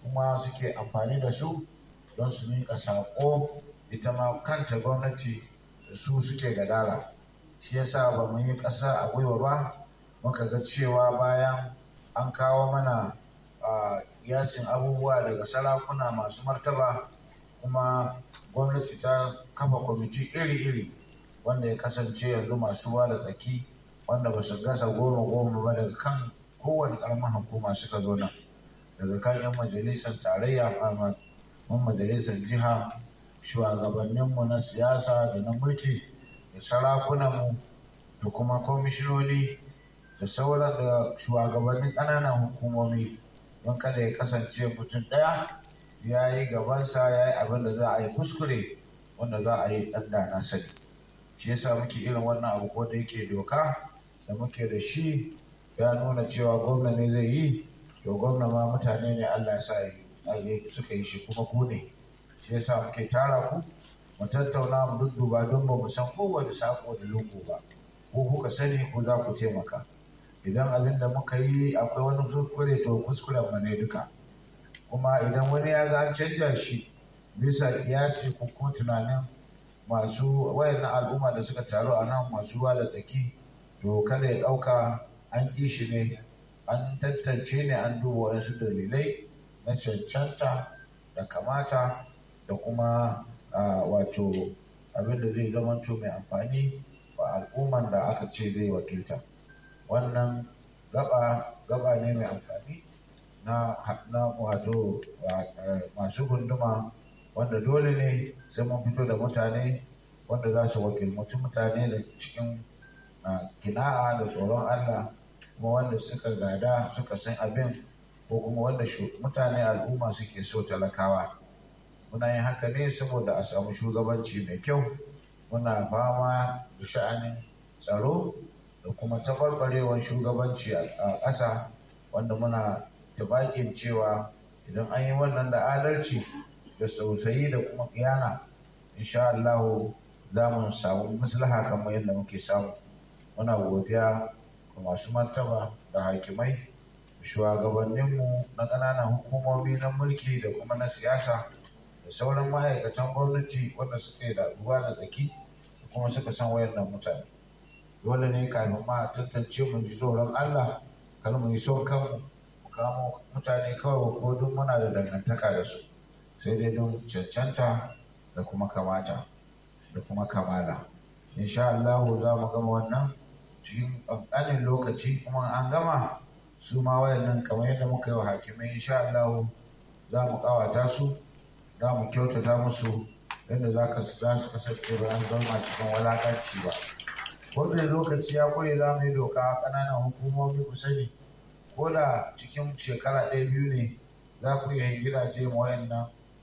kuma suke amfani da su don su miƙa saƙo ita ma kanta gwamnati da su suke gadara shi yasa ba mu yi ƙasa a gwiwa ba muka ga cewa bayan an kawo mana yasin abubuwa daga sarakuna masu martaba kuma gwamnati ta kafa kwamiti iri-iri wanda ya kasance yanzu masu ruwa da tsaki wanda ba su gasa goma goma ba daga kan kowane ƙaramin hukuma suka zo nan daga kan 'yan majalisar tarayya mun majalisar jiha shugabanninmu na siyasa da na mulki da sarakunanmu da kuma kwamishinoni da sauran da shugabannin ƙananan hukumomi don kada ya kasance mutum ɗaya ya yi gabansa ya yi abin da za a yi kuskure wanda za a yi ɗan da na sani shi yasa muke irin wannan abu ko da yake doka da muke da shi ya nuna cewa gwamna ne zai yi to gwamna ma mutane ne Allah ya sa suka yi shi kuma ku ne shi yasa muke tara ku mu tattauna mu dudduba don ba mu san kowane sako da lungu ba ko kuka sani ko za ku taimaka idan abin da muka yi akwai wani kuskure to kuskuren mu ne duka kuma idan wani ya ga an canja shi bisa kiyasi ko kuma tunanin masu wayannan al'umma da suka taru a nan masu ruwa da tsaki to kada ya ɗauka an ƙi shi ne an tantance ne an duba wasu dalilai na cancanta da kamata da kuma wato abin da zai zamanto mai amfani wa al'umman da aka ce zai wakilta wannan gaba gaba ne mai amfani na wato masu gunduma wanda dole ne sai mun fito da mutane wanda za su wakilmaci mutane da cikin kina'a da tsoron Allah kuma wanda suka gada suka san abin ko kuma wanda mutane al'umma suke so talakawa muna yin haka ne saboda a samu shugabanci mai kyau muna fama da sha'anin tsaro da kuma taɓarɓarewar shugabanci a ƙasa wanda muna tabakin cewa idan an yi wannan da adalci da sausayi da kuma kiyana insha Allah za mu samu maslaha kamar yadda muke samu muna godiya ga masu martaba da hakimai shugabanninmu na ƙananan hukumomi na mulki da kuma na siyasa da sauran ma'aikatan gwamnati wanda suke da ruwa da tsaki da kuma suka san wayannan mutane dole ne kafin ma a tantance mu ji tsoron Allah kar mu yi son kanmu mu kamo mutane kawai ko duk muna da dangantaka da su sai dai don cancanta da kuma kamata da kuma kamala insha Allah za mu gama wannan cikin ƙanƙanin lokaci kuma an gama su ma wayannan kamar yadda muka yi wa hakimai insha Allah za mu ƙawata su za mu kyautata musu yadda za ka za su kasance ba an zama cikin walakanci ba wannan lokaci ya kure za mu yi doka ƙananan hukumomi ku sani ko da cikin shekara ɗaya biyu ne za ku iya yin gidaje ma wayannan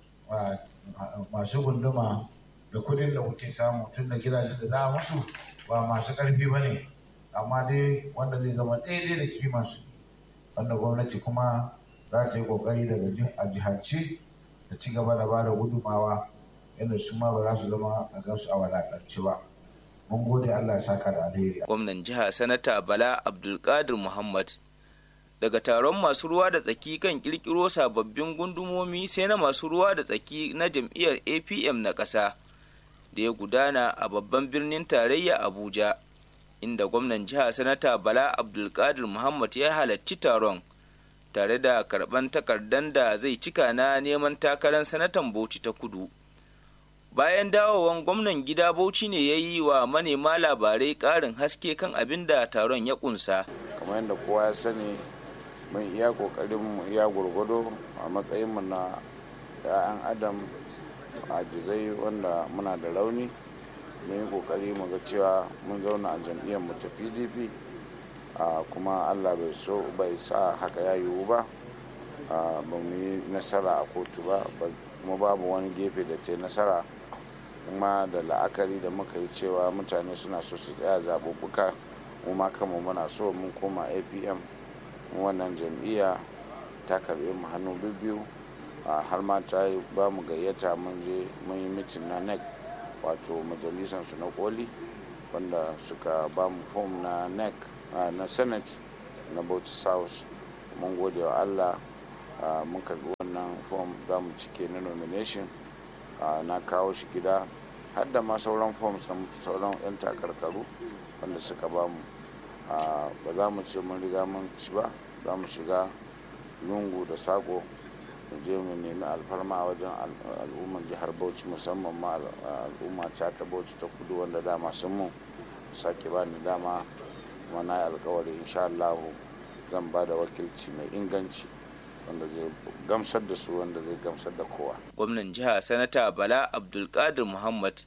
masu gunduma da kudin da kuke samu tun da gidajen da za musu ba masu ƙarfi ba ne amma dai wanda zai zama daidai da kimansu wanda gwamnati kuma za ta yi ƙoƙari daga a jihance da ci gaba da ba da gudumawa yadda su ma ba za su zama a gansu a walakanci ba mun gode allah ya saka da alheri gwamnan jiha sanata bala abdulkadir muhammad daga taron masu ruwa da tsaki kan kirkiro sababbin gundumomi sai na masu ruwa da tsaki na jam'iyyar apm na ƙasa da ya gudana a babban birnin tarayya abuja inda gwamnan jiha sanata bala abdulkadir muhammad ya halarci taron tare da karban takardan da zai cika na neman takarar sanatan bauchi ta kudu bayan dawowan gwamnan gida bauchi ne ya yi wa manema labarai ƙarin haske kan abin da taron ya kunsa kamar yadda kowa ya sani mun iya kokarin mu iya gwargwado a matsayinmu na 'ya'yan adam ajizai wanda muna da rauni mun yi kokari mu ga cewa mun zauna a jam'iyyar mu ta pdp kuma allah bai so bai sa haka ya yiwu ba ba mu yi nasara a kotu ba kuma babu wani gefe da ta nasara kuma da la'akari da muka yi cewa mutane suna so su tsaya zaɓuɓɓuka mu ma kanmu muna so mun koma apm wannan jam'iyya ta karɓe mu hannu biyu har ma ta yi ba mu gayyata mun je mun yi mitin na nec wato majalisar su na koli wanda suka ba mu fom na nec na senate na bauchi south mun gode wa allah mun karbi wannan fom za mu cike na nomination na kawo shi gida har da ma sauran forms na sauran 'yan takarkaru wanda suka ba mu ba za mu ce mun riga mun ci ba za mu shiga lungu da sako mu je mu nemi alfarma a wajen al'ummar jihar bauchi musamman ma al'umma ta ta bauchi ta kudu wanda dama sun mu sake ba ni dama kuma na yi alkawari insha Allah zan ba da wakilci mai inganci wanda zai gamsar da su wanda zai gamsar da kowa. Gwamnan jiha Sanata Bala Abdulkadir Muhammad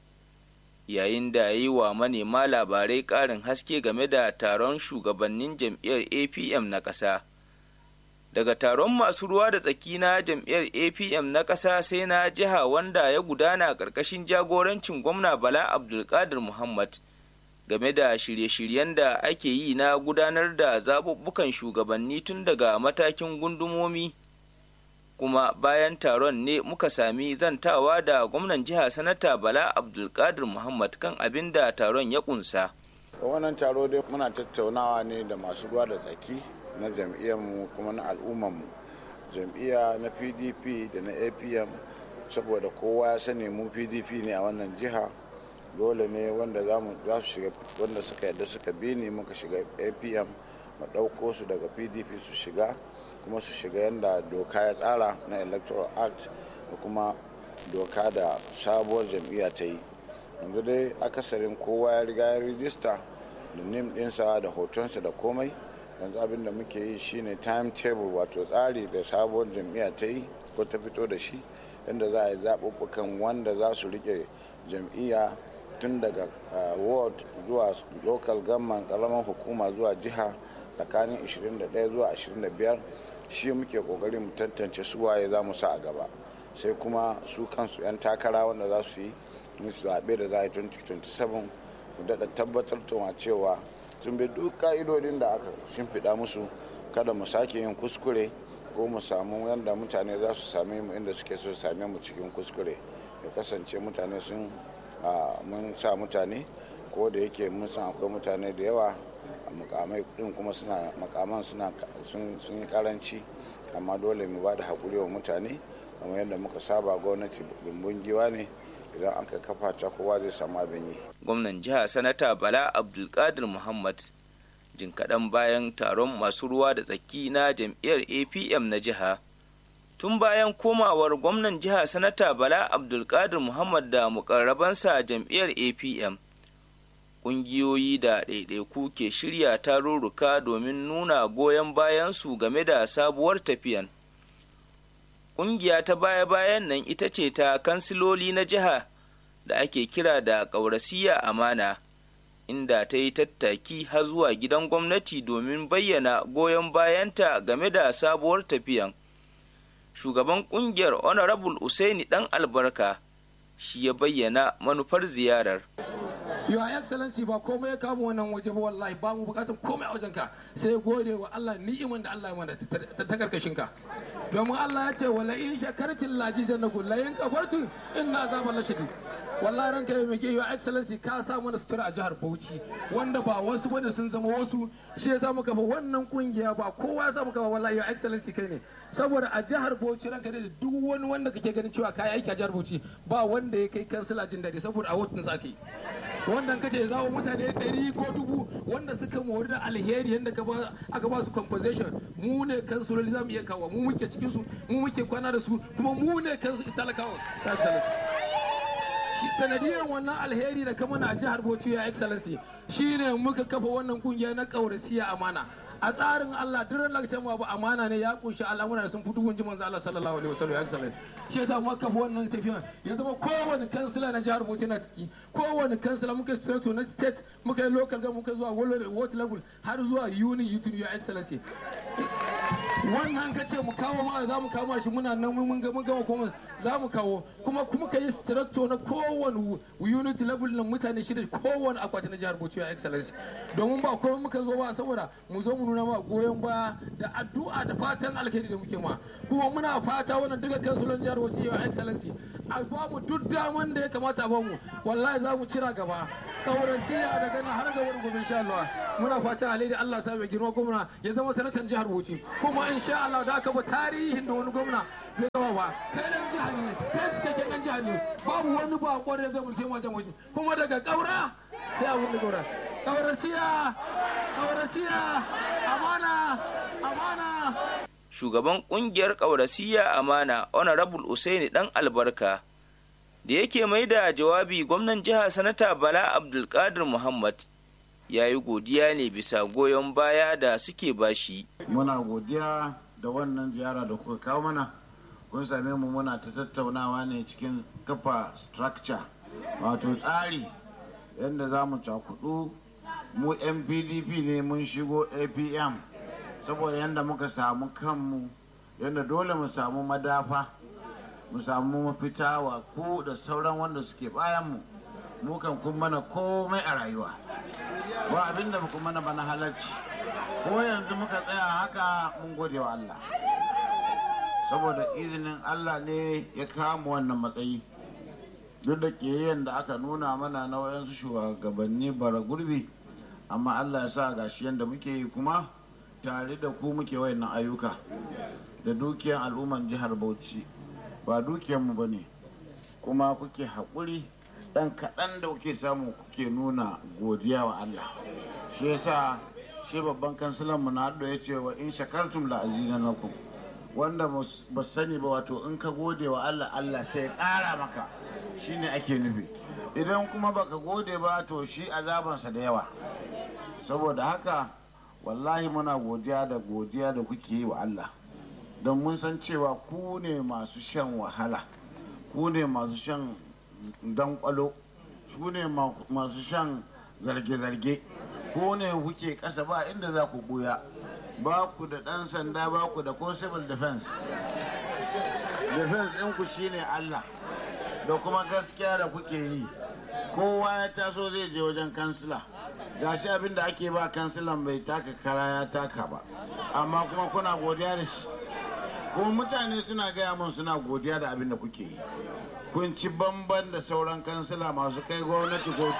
yayin da yi wa manema labarai ƙarin haske game da taron shugabannin jam'iyyar APM na ƙasa. Daga taron masu ruwa da tsaki na jam'iyyar APM na ƙasa sai na jiha wanda ya gudana ƙarƙashin jagorancin gwamna Bala Abdulkadir Muhammad. game da shirye-shiryen da ake yi na gudanar da zaɓuɓɓukan shugabanni tun daga matakin gundumomi kuma bayan taron ne muka sami zantawa da gwamnan jiha sanata bala abdulkadir muhammad kan abin da taron ya kunsa wannan taro dai muna tattaunawa ne da masu ruwa da tsaki na jam'iyyarmu kuma na al'ummarmu jam'iyya na pdp da na apm saboda kowa ya sani mu pdp ne a wannan jiha dole ne wanda za su shiga wanda suka yadda suka bi ni muka shiga apm mu ɗauko su daga pdp su shiga kuma su shiga yadda doka ya tsara na electoral act da kuma doka da sabuwar jam'iyya ta yi yanzu dai akasarin kowa ya riga ya rijista da nim ɗinsa da hotonsa da komai yanzu abin da muke yi shine timetable wato tsari da sabuwar jam'iyya ta yi ko ta fito da shi yadda za a yi zaɓuɓɓukan wanda za su rike jam'iyya tun daga ward zuwa local government karamar hukuma zuwa jiha tsakanin 21 zuwa 25 shi muke kokarin mu tantance su waye za mu sa a gaba sai kuma su kansu 'yan takara wanda za su yi musu zaɓe da za a yi 2027 mu daɗa tabbatar da cewa sun bi duk ka'idodin da aka shimfiɗa musu kada mu sake yin kuskure ko mu samu yadda mutane za su same mu inda suke so su same mu cikin kuskure ya kasance mutane sun mun sa mutane ko da yake mun san akwai mutane da yawa a mukamai din kuma suna makaman suna sun yi karanci amma dole mu ba da haƙuri wa mutane kamar yadda muka saba gwamnati bumbun giwa ne idan aka kafa ta kowa zai samu abin yi gwamnan jiha sanata bala abdulkadir muhammad jin kaɗan bayan taron masu ruwa da tsaki na jam'iyyar apm na jiha tun bayan komawar gwamnan jiha sanata bala abdulkadir muhammad da mukarrabansa jam'iyyar apm ƙungiyoyi da ɗaiɗaiku ke shirya tarurruka domin nuna goyon bayansu game da sabuwar tafiyan ƙungiya ta baya-bayan nan ita ce ta kansiloli na jiha da ake kira da ƙaurasiya amana inda ta yi tattaki har zuwa gidan gwamnati domin bayyana goyon bayanta game da sabuwar tafiyan shugaban kungiyar honorable usaini dan albarka shi ya bayyana manufar ziyarar Your Excellency ba komai ya kama wannan waje ba wallahi ba mu bukatar komai a wajenka sai gode wa Allah ni'iman da Allah ya mana ta karkashin ka domin Allah ya ce wala in shakartin laji jannakum la in kafartum inna azaba la shadid wallahi ranka ya mege Your Excellency ka sa mana sutura a jihar Bauchi wanda ba wasu bane sun zama wasu shi ya sa muka fa wannan kungiya ba kowa ya sa muka fa wallahi Your Excellency kai ne saboda a jihar Bauchi ranka da duk wani wanda kake ganin cewa kai aiki a jihar Bauchi ba wanda ya kai kansila jin daɗi saboda a wotun sa ake wanda kace zawo mutane ɗari ko dubu wanda suka mori da alheri yadda aka ba su compensation mu ne kansuloli za mu iya kawo mu muke cikin su mu muke kwana da su kuma mu ne kansu talakawa ta excellency shi sanadiyar wannan alheri da kama a jihar Bauchi ya excellency shine muka kafa wannan kungiya na kaurasiya amana a tsarin Allah duk ran lakacin ba amana ne ya kunshi al'amura da sun fito gunji manzo Allah sallallahu alaihi wasallam ya excellent shi yasa muka kafa wannan tafiya ya zama kowane kansila na jihar Bauchi na ciki kowane kansila muka strato na state muka yi local government muka zuwa world level har zuwa uni youth your excellency wannan ka ce mu kawo ma za mu kawo shi muna nan mun ga mun gama kuma za mu kawo kuma kuma ka yi structure na kowane unit level na mutane shida kowane akwati na jihar Bauchi your excellency domin ba komai muka zo ba saboda mu zo mu nuna ma goyon baya da addu'a da fatan alheri da muke ma kuma muna fata wannan duka kansulon jihar Bauchi your excellency a ba mu duk daman da ya kamata a bamu wallahi za mu cira gaba kaurasiya daga nan har ga wani gobe insha Allah muna fata alheri Allah sa mai girma gwamna ya zama sanatan jihar Bauchi kuma kuma insha Allah da aka bi tarihin da wani gwamna bai yawa ba kai dan jiha ne kai cikakken dan jiha ne babu wani bako da zai mulke wajen waje kuma daga kaura sai abun da kaura kaurasiya kaurasiya amana amana shugaban kungiyar ƙaurasiya amana honorable usaini dan albarka da yake mai da jawabi gwamnan jiha sanata bala abdulkadir muhammad ya yi godiya ne bisa goyon baya da suke bashi muna godiya da wannan ziyara da kuka kawo mana kun same mu muna ta tattaunawa ne cikin kafa structure wato tsari yadda za mu cakudu mu yan pdp ne mun shigo apm saboda yadda muka samu kanmu yadda dole mu samu madafa mu samu mafita wa ku da sauran wanda suke bayanmu mu kan kun mana komai a rayuwa ba abinda ba mana bana halarci ko yanzu muka tsaya haka mun gode wa Allah saboda izinin Allah ne ya kama wannan matsayi duk da ƙiyayyen da aka nuna mana na wayansu shugabanni bara gurbi amma Allah ya sa gashi yadda muke yi kuma tare da ku muke wayannan ayyuka da dukiyar al'umman jihar Bauchi ba dukiyarmu ba ne kuma kuke haƙuri ɗan kaɗan da kuke samu kuke nuna godiya wa Allah shi yasa shi babban kansilan mu na ya ce wa in shakartum la azinanakum wanda ba sani ba wato in ka gode wa Allah Allah sai ya ƙara maka shine ake nufi idan kuma baka gode ba to shi azabansa da yawa saboda haka wallahi muna godiya da godiya da kuke yi wa Allah don mun san cewa ku ne masu shan wahala ku ne masu shan dankwalo ku ne masu shan zarge-zarge ko ne kuke ƙasa ba inda za ku buya ba ku da ɗan sanda ba ku da ko civil defense defense ɗinku shine Allah da kuma gaskiya da kuke yi kowa ya taso zai je wajen kansila gashi abin da ake ba kansilan bai taka kara ya taka ba amma kuma kuna godiya da shi kuma mutane suna gaya mun suna godiya da abin da kuke yi kun ci bamban da sauran kansila masu kai gwamnati ko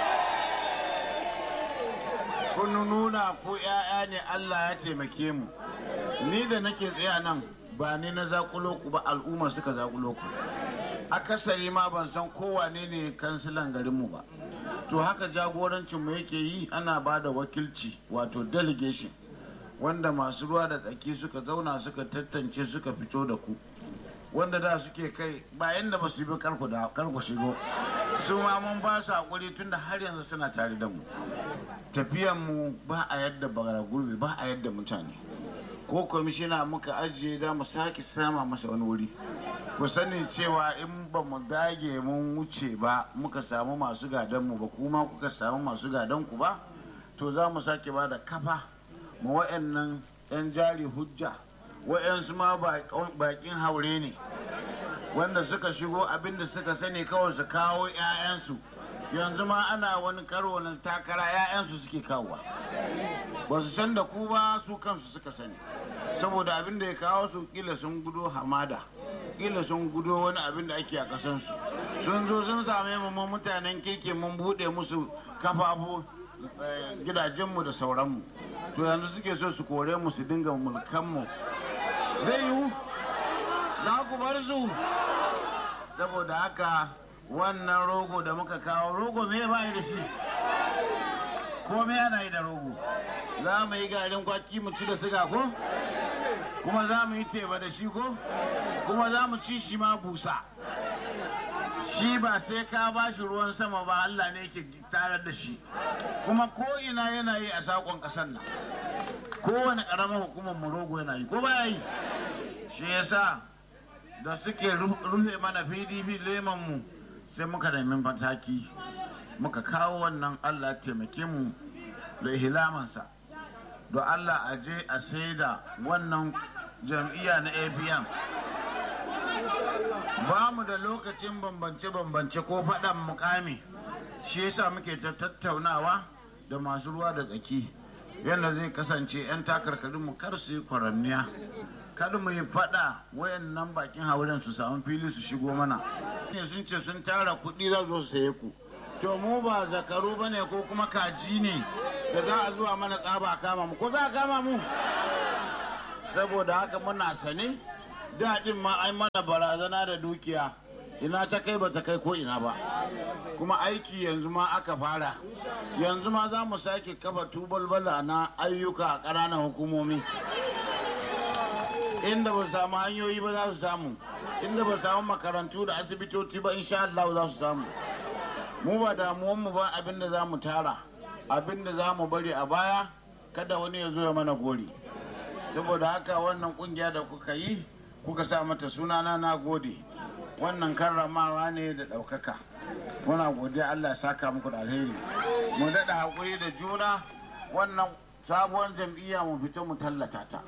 kun nuna ku 'ya'ya ne Allah ya taimake mu ni da nake tsaya nan ba ni na zakulo ku ba al'umma suka zakulo ku akasari ma ban san kowane ne kansilan garinmu ba to haka jagorancin mu yake yi ana ba da wakilci wato delegation wanda masu ruwa da tsaki suka zauna suka tantance suka fito da ku wanda da suke kai bayan da ba su bi karku da karku shigo su ma mun ba su hakuri tunda har yanzu suna tare da mu tafiyan mu ba a yadda bagara gurbi ba a yadda mutane ko kwamishina muka ajiye za mu sake sama masa wani wuri ku sani cewa in ba mu dage mun wuce ba muka samu masu gadon mu ba kuma kuka samu masu gadon ku ba to za mu sake ba da kafa mu wa'annan 'yan jari hujja wa'yansu ma bakin haure ne wanda suka shigo abinda suka sani kawai su kawo 'ya'yansu yanzu ma ana wani karo na takara 'ya'yansu suke kawowa ba su san da ku ba su kansu suka sani saboda abin da ya kawo su kila sun gudo hamada kila sun gudo wani abin da ake a kasansu sun zo sun same mu mutanen kirki mun buɗe musu kafafu gidajenmu da sauranmu to yanzu suke so su kore mu su dinga mulkanmu zai yiwu za ku bar su saboda haka wannan rogo da muka kawo rogo me ba da shi ko me ana yi da rogo za mu yi garin kwaki mu ci da siga ko kuma za mu yi teba da shi ko kuma za mu ci shi ma busa shi ba sai ka ba shi ruwan sama ba Allah ne yake tarar da shi kuma ko ina yana yi a sakon ƙasar nan kowane ƙaramar hukumar rogo yana yi ko ba yi shi yasa da suke rufe mana pdp leman mu sai muka nemi mataki muka kawo wannan allah taimake mu da hilamansa don allah a je a saida wannan jam'iyya na apm ba mu da lokacin bambance-bambance ko faɗan mukami shi yasa muke ta tattaunawa da masu ruwa da tsaki yadda zai kasance 'yan takarkarinmu kar su yi kwaranniya kada mu yi fada wayan nan bakin hauren su samu fili su shigo mana ne sun ce sun tara kuɗi za su saye ku to mu ba zakaru ba ne ko kuma kaji ne da za a zuwa mana tsaba kama mu ko za a kama mu saboda haka muna sane daɗin ma ai mana barazana da dukiya ina ta kai ba ta kai ko ina ba kuma aiki yanzu ma aka fara yanzu ma za mu sake kafa tubalbala na ayyuka a ƙananan hukumomi inda ba samu hanyoyi ba za su samu inda ba samu makarantu da asibitoci ba insha Allah za su samu mu ba damuwanmu ba abin da za mu tara abin da za mu bari a baya kada wani ya zo ya mana gori saboda haka wannan kungiya da kuka yi kuka sa mata sunana na gode wannan karramawa ne da ɗaukaka muna godiya allah saka muku da alheri mu daɗa haƙuri da juna wannan sabuwar jam'iyya mu fito mu tallata ta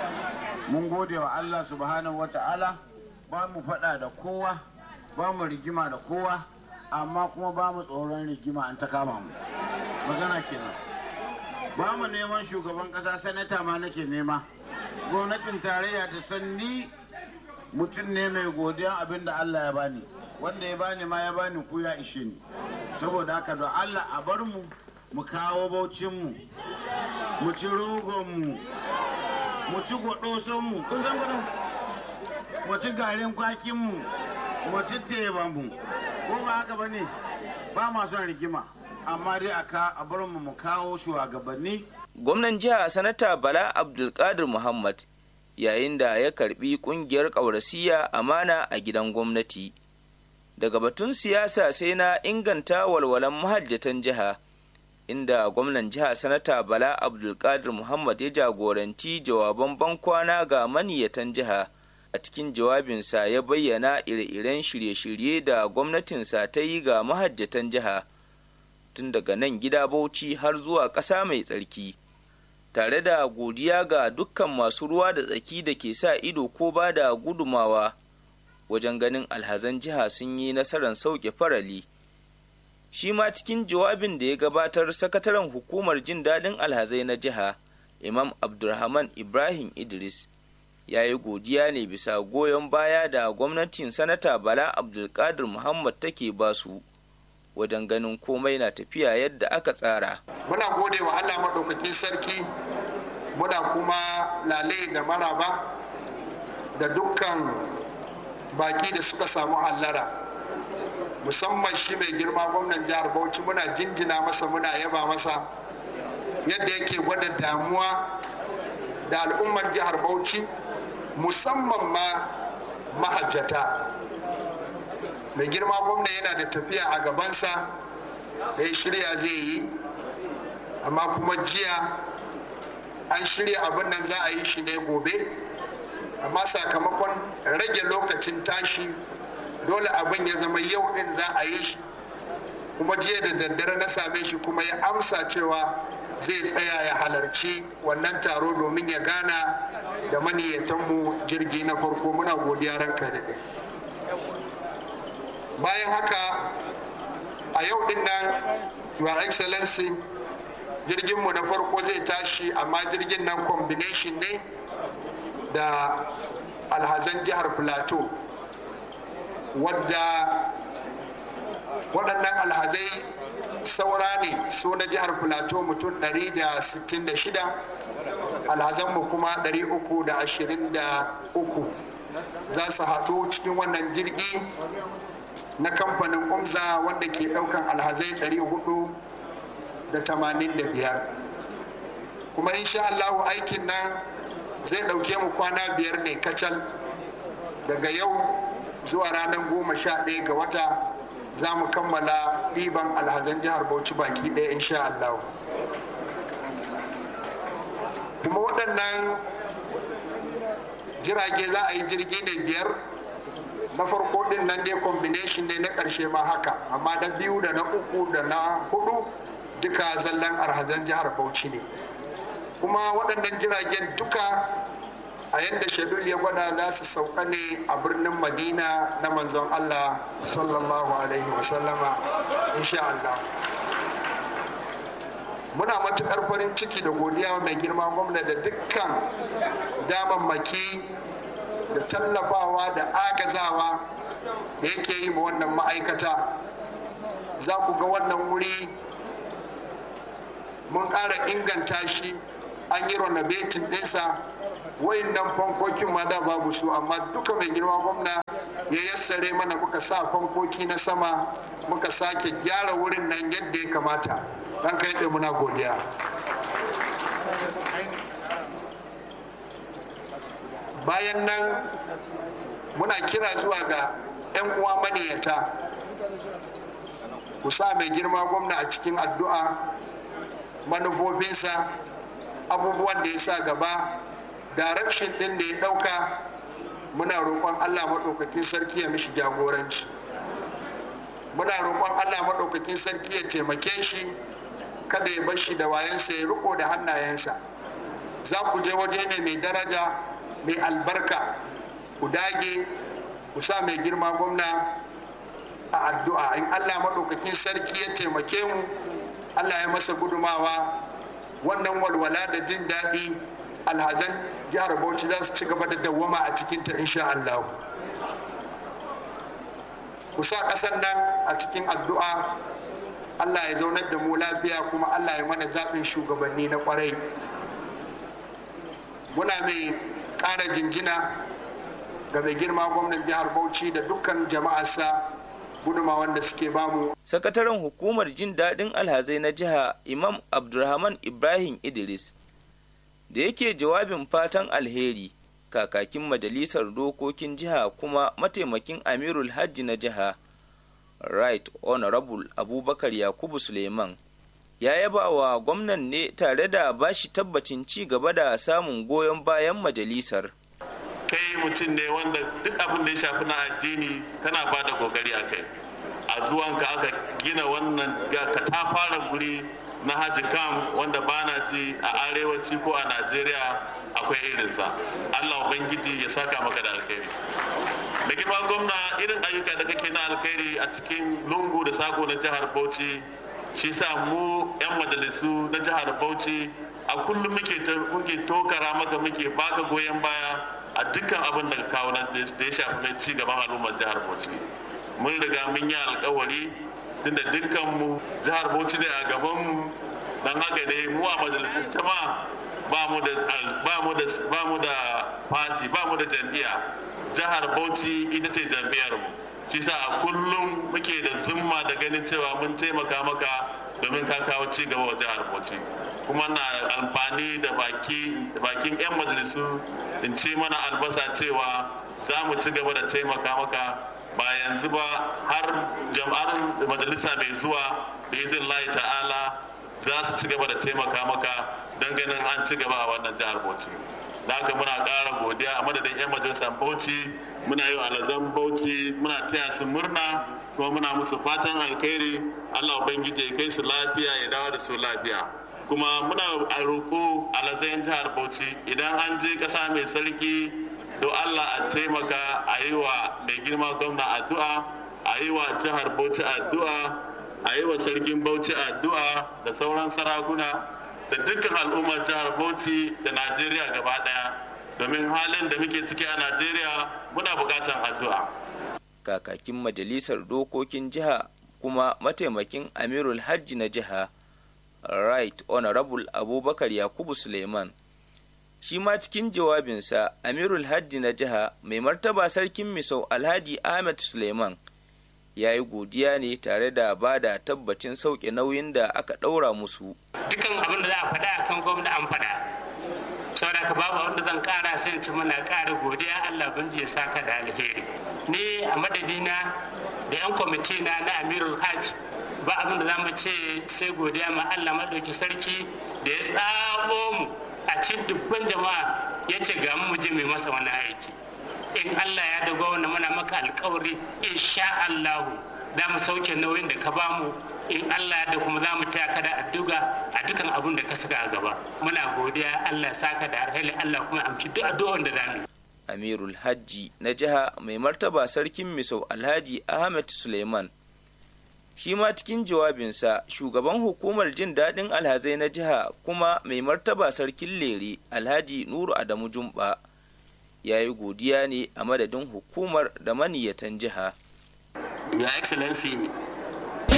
mun gode wa allah subhanahu wa ta'ala ba mu faɗa da kowa ba mu rigima da kowa amma kuma ba mu tsoron rigima an ta kama mu magana kenan ba mu neman shugaban ƙasa sanata ma nake nema gwamnatin tarayya ta san ni mutum ne mai godiya abin da Allah ya bani wanda ya bani ma ya bani ku ya ishe ni saboda haka don Allah a bar mu mu kawo baucin mu mu ci rogon mu mu ci gwadoson mu kun san gwadon mu ci garin kwakin mu mu ci teban mu ko ba haka bane ba ma son rigima amma dai aka a bar mu mu kawo shugabanni gwamnan jiha sanata bala abdulkadir muhammad yayin da ya karbi kungiyar ƙaurasiya amana a gidan gwamnati daga batun siyasa sai na inganta walwalan mahajjatan jiha inda gwamnan jiha sanata bala abdulkadir muhammad ya jagoranci jawaban bankwana ga maniyatan jiha a cikin jawabinsa ya bayyana ire-iren shirye-shirye da gwamnatinsa ta yi ga mahajjatan jiha tun daga nan gida bauchi har zuwa ƙasa mai tsarki tare da godiya ga dukkan masu ruwa da tsaki da ke sa ido ko ba da gudumawa wajen ganin alhazan jiha sun yi nasarar sauke farali shi ma cikin jawabin da ya gabatar sakataren hukumar jin daɗin alhazai na jiha imam abdulrahman ibrahim idris ya yi godiya ne bisa goyon baya da gwamnatin sanata bala abdulkadir muhammad take basu wajen ganin komai na tafiya yadda aka tsara muna gode wa allah maɗaukakin sarki muna kuma lale da maraba da dukkan baki da suka samu hallara musamman shi mai girma gwamnan jihar bauchi muna jinjina masa muna yaba masa yadda yake gwada damuwa da al'ummar jihar bauchi musamman ma mahajjata mai girma gwamna yana da tafiya a gabansa da ya shirya zai yi amma kuma jiya an shirya abin nan za a yi shi ne gobe amma sakamakon rage lokacin tashi dole abin ya zama yau din za a yi shi kuma jiya da daddare na same shi kuma ya amsa cewa zai tsaya ya halarci wannan taro domin ya gana da maniyyatanmu jirgi na farko muna godiya ranka da bayan haka a yau din nan your excellency jirginmu na farko zai tashi amma jirgin nan combination ne da alhazan jihar plateau wadda waɗannan alhazai saura ne su na jihar plateau mutum 166 alhazanmu kuma 323 za su haɗu cikin wannan jirgi na kamfanin umza wanda ke ɗaukan alhazai 485 kuma insha Allahu aikin nan zai ɗauke mu kwana biyar ne kacal daga yau zuwa ranar goma sha ɗaya ga wata za mu kammala ɗiban alhazan jihar bauchi baki ɗaya insha Allah kuma waɗannan jirage za a yi jirgi ne biyar na farko din nan dai combination ne na ƙarshe ma haka amma na biyu da na uku da na hudu duka zallan arhazan jihar bauchi ne kuma waɗannan jiragen duka a yadda shadul ya gwada za su sauka ne a birnin madina na manzon allah sallallahu alaihi wasallama insha allah muna matuƙar farin ciki da godiya mai girma gwamna da dukkan damammaki da tallafawa da agazawa da yake yi ma wannan ma'aikata za ku ga wannan wuri mun ƙara inganta shi an yi renovating ɗinsa wayannan fankokin ma da babu su amma duka mai girma gwamna ya yassare mana muka sa fankoki na sama muka sake gyara wurin nan yadda ya kamata dan kai da muna godiya bayan nan muna kira zuwa ga 'yan uwa maniyata ku sa mai girma gwamna a cikin addu'a manufofinsa abubuwan da ya sa gaba direction din da ya dauka muna roƙon allah maɗaukakin sarki ya mishi jagoranci muna roƙon allah maɗaukakin sarki ya taimake shi kada ya bar shi da wayansa ya riko da hannayensa za ku je waje ne mai daraja mai albarka ku dage ku sa mai girma gwamna a addu'a in allah maɗaukakin sarki ya taimake mu allah ya masa gudumawa wannan walwala da jin daɗi alhazan jihar bauchi za su ci gaba da dawwama a cikinta insha allah ku sa ƙasar nan a cikin addu'a allah ya zaunar da mu lafiya kuma allah ya mana zaɓin shugabanni na ƙwarai muna mai ƙara jinjina ga mai girma gwamnan jihar bauchi da dukkan jama'arsa gudumawan da suke bamu sakataren hukumar jin daɗin alhazai na jiha imam abdulrahman ibrahim idris da yake jawabin fatan alheri kakakin majalisar dokokin jiha kuma mataimakin amirul hajji na jiha right honorable abubakar yakubu suleiman ya yaba wa gwamnan ne tare da bashi tabbacin ci gaba da samun goyon bayan majalisar kai mutum ne wanda duk abin da ya shafi na addini kana ba da kokari a kai a zuwanka aka gina wannan katafaren guri na haji kam wanda ba na ji a arewaci ko a najeriya akwai irinsa allah ubangiji ya saka maka da alkhairi da girma gwamna irin ayyuka da kake na alkhairi a cikin lungu da sako na jihar bauchi shi sa mu 'yan majalisu na jihar bauchi a kullum muke tokara maka muke baka goyon baya a dukkan abin da kawo da ya shafi mai ci gaban al'ummar jihar bauchi mun riga mun yi alkawari tunda dukkan mu jihar bauchi ne a gaban mu dan haka ne mu a majalisar jama'a ba mu da ba mu da ba mu da party ba mu da jam'iyya jihar bauchi ita ce jam'iyyar mu shi sa a kullum muke da zumma da ganin cewa mun taimaka maka domin ka kawo ci gaba wa jihar bauchi kuma na amfani da bakin 'yan majalisu in ce mana albasa cewa za mu ci gaba da taimaka maka ba yanzu ba har jam'ar majalisa mai zuwa da izin layi ta'ala za su ci gaba da taimaka maka don ganin an ci gaba a wannan jihar bauchi da haka muna ƙara godiya a madadin 'yan majalisar bauchi muna yi wa alazan bauchi muna taya su murna kuma muna musu fatan alkhairi allah ubangiji ya kai su lafiya ya dawo da su lafiya kuma muna a roƙo alazayin jihar bauchi idan an je ƙasa mai sarki do allah a taimaka a yi wa mai girma gwamna addu'a a yi wa jihar bauchi addu'a a yi wa sarkin bauchi addu'a da sauran sarakuna da dukkan al'ummar jihar bauchi da najeriya gaba daya domin halin da muke ciki a najeriya muna bukatan addu'a kakakin majalisar dokokin jiha kuma mataimakin amirul hajji na jiha right honorable abubakar yakubu suleiman shi ma cikin jawabinsa amirul hajji na jiha mai martaba sarkin misau alhaji ahmed suleiman ya yi godiya ne tare da ba da tabbacin sauke nauyin da aka ɗaura musu dukan abin da za a faɗa akan gwamna an faɗa saboda ka babu abin da zan ƙara sai ci muna ƙara godiya allah banji ya saka da alheri ni a madadina da 'yan kwamiti na na amirul hajj ba abin da za mu ce sai godiya ma Allah maɗauki sarki da ya tsabo mu a cikin dubban jama'a ya ce ga mu je mai masa wani aiki in Allah ya dago wanda muna maka alkawari insha Allahu za mu sauke nauyin da ka bamu in Allah da kuma za mu taya ka da addu'a a dukan abin da ka saka a gaba muna godiya Allah ya saka da alheri Allah kuma amshi duk addu'an da za mu yi amirul hajji na jiha mai martaba sarkin misau alhaji ahmed suleiman shi ma cikin jawabinsa shugaban hukumar jin daɗin alhazai na jiha kuma mai martaba sarkin lere alhaji nuru adamu jumba ya yi godiya ne a madadin hukumar da maniyatan jiha Your Excellency,